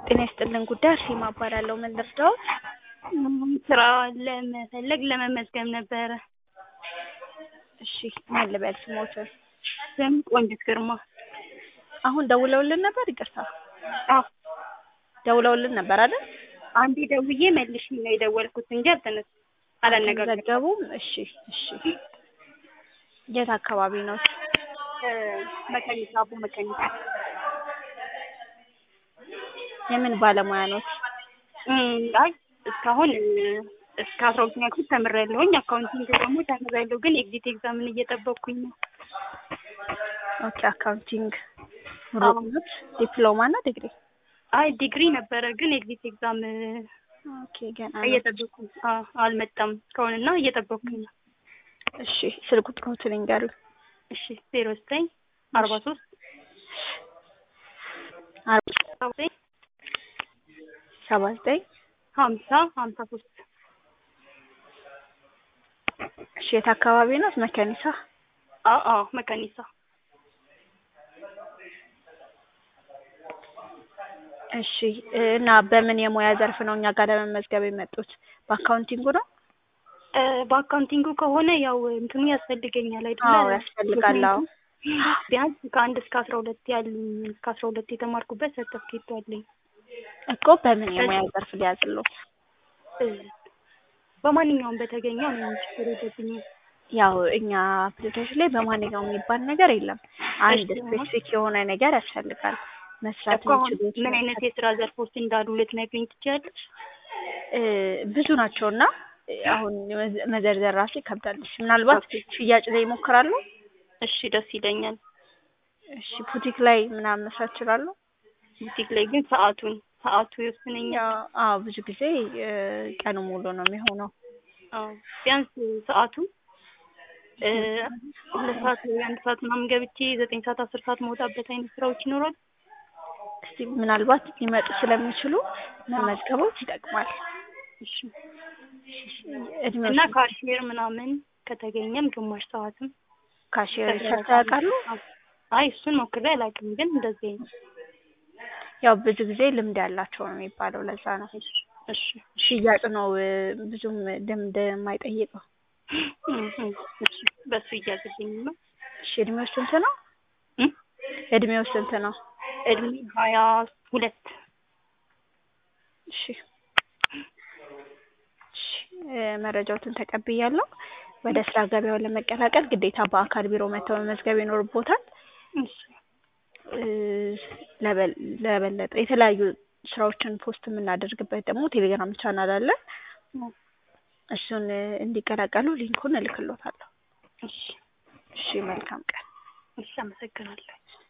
ጤና ይስጥልን ጉዳይ አርሴማ እባላለሁ። ምን ልርዳዎት? ስራ ለመፈለግ ለመመዝገብ ነበረ። እሺ ማን ልበል ስሞትን? ስም ቆንጅት ግርማ። አሁን ደውለውልን ነበር? ይቅርታ አዎ ደውለውልን ነበር አይደል? አንዴ ደውዬ መልሽ ነው የደወልኩት እንጂ አልተነስ አላነጋገርኩም። ዘገቡም። እሺ እሺ። የት አካባቢ ነው? መቀኒሳ አቦ መቀኒሳ የምን ባለሙያ ኖት? እም፣ አይ እስካሁን እስከ አስራ ሁለተኛ ክፍል ተምሬያለሁኝ። አካውንቲንግ ደግሞ ተምሬያለሁ፣ ግን ኤግዚት ኤግዛምን እየጠበቅኩኝ ነው። ኦኬ አካውንቲንግ ሩቅ ኖት? ዲፕሎማ እና ዲግሪ? አይ ዲግሪ ነበረ፣ ግን ኤግዚት ኤግዛም ኦኬ ገና ነው። እየጠበቅኩኝ አዎ፣ አልመጣም እስካሁንና እየጠበቅኩኝ ነው። እሺ ስልክ ቁጥሮትን ይንገሩኝ። እሺ ዜሮ ዘጠኝ አርባ ሶስት አርባ ሰባ ዘጠኝ ሰባ ዘጠኝ ሀምሳ ሀምሳ ሶስት እሺ የት አካባቢ ነው? መከኒሳ። አዎ አዎ መቀኒሳ እሺ እና በምን የሙያ ዘርፍ ነው እኛ ጋር ለመመዝገብ የመጡት? በአካውንቲንጉ ነው? እ በአካውንቲንጉ ከሆነ ያው እንትኑ ያስፈልገኛል አይደለ? አዎ ያስፈልጋል። አዎ ቢያንስ ከአንድ እስከ አስራ ሁለት ያሉኝ እስከ አስራ ሁለት የተማርኩበት ሰርተፍኬት አለኝ። እኮ በምን የሙያ ዘርፍ ሊያዝልዎት? እ በማንኛውም በተገኘው ነው ችግር የለብኝም። ያው እኛ አፕሊኬሽን ላይ በማንኛውም የሚባል ነገር የለም። አንድ እሺ። ስፔሲፊክ የሆነ ነገር ያስፈልጋል መስራት እኮ አሁን የሚችሉት ምን አይነት የስራ ዘርፎች እንዳሉ ልትነግሪኝ ትችያለሽ? እ ብዙ ናቸው እና አሁን መዘ- መዘርዘር ራሱ ይከብዳል። እሺ ምናልባት ሽያጭ ላይ ይሞክራሉ? እሺ ደስ ይለኛል። እሺ ቡቲክ ላይ ምናምን መስራት ይችላሉ? ቡቲክ ላይ ግን ሰዓቱን ሰዓቱ ይወስነኛል። ያው አዎ ብዙ ጊዜ እ ቀኑ ሙሉ ነው የሚሆነው። አዎ ቢያንስ ሰዓቱ እ ሁለት ሰዓት ወይ አንድ ሰዓት ምናምን ገብቼ ዘጠኝ ሰዓት አስር ሰዓት መውጣበት አይነት ስራዎች ይኖራሉ። እስቲ ምናልባት ሊመጡ ስለሚችሉ መመዝገቦት ይጠቅማል። እሺ እድሜው እና ካሽየር ምናምን ከተገኘም ግማሽ ሰዓትም ካሽየር ሰርተው ያውቃሉ? አይ እሱን ሞክሬ አላውቅም፣ ግን እንደዚህ አይነት ያው ብዙ ጊዜ ልምድ ያላቸው ነው የሚባለው ለዛ ነው። እሺ እሺ ሽያጭ ነው እ ብዙም ልምድ የማይጠይቀው። እም እም እሺ በሱ እያዘልኝ ነው። እሺ እድሜው ስንት ነው? እም እድሜው ስንት ነው? እድሜ ሀያ ሁለት እሺ እሺ እ መረጃዎትን ተቀብያለሁ። ወደ ስራ ገበያውን ለመቀላቀል ግዴታ በአካል ቢሮ መጥተው መመዝገብ ይኖርቦታል። እሺ እ ለበል- ለበለጠ የተለያዩ ስራዎችን ፖስት የምናደርግበት ደግሞ ቴሌግራም ቻናል አለ። እም እሱን እ እንዲቀላቀሉ ሊንኩን እልክልዎታለሁ። እሺ እሺ መልካም ቀን። እሺ አመሰግናለሁ።